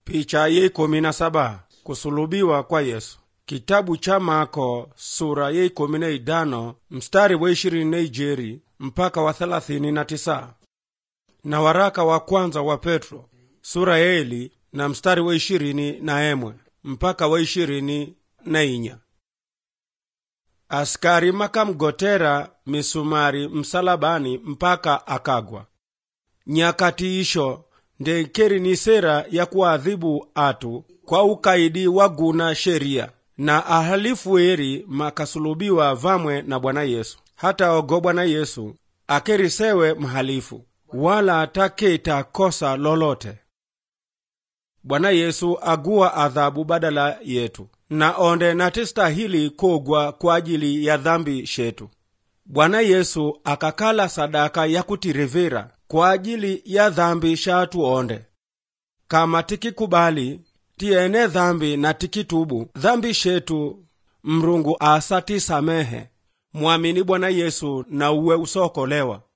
Picha ye ikumi na saba kusulubiwa kwa Yesu. Kitabu cha Mako sura ye ikumi na idano mstari wa ishirini na ijeri mpaka wa thelathini na tisa na waraka wa kwanza wa Petro sura ya eli na mstari wa ishirini na emwe mpaka wa ishirini na inya askari makamgotera misumari msalabani mpaka akagwa nyakati isho ndekeri ni sera ya kuadhibu atu kwa ukaidi wa guna sheria na ahalifu eri makasulubiwa vamwe na bwana yesu hata ogo bwana yesu akerisewe mhalifu wala ataketa kosa lolote bwana yesu aguwa adhabu badala yetu na onde natistahili kogwa kwa ajili ya dhambi shetu bwana yesu akakala sadaka ya kutirevera kwa ajili ya dhambi shatu onde kama tikikubali tiene dhambi na tikitubu dhambi shetu mrungu asatisamehe mwamini bwana yesu na uwe usokolewa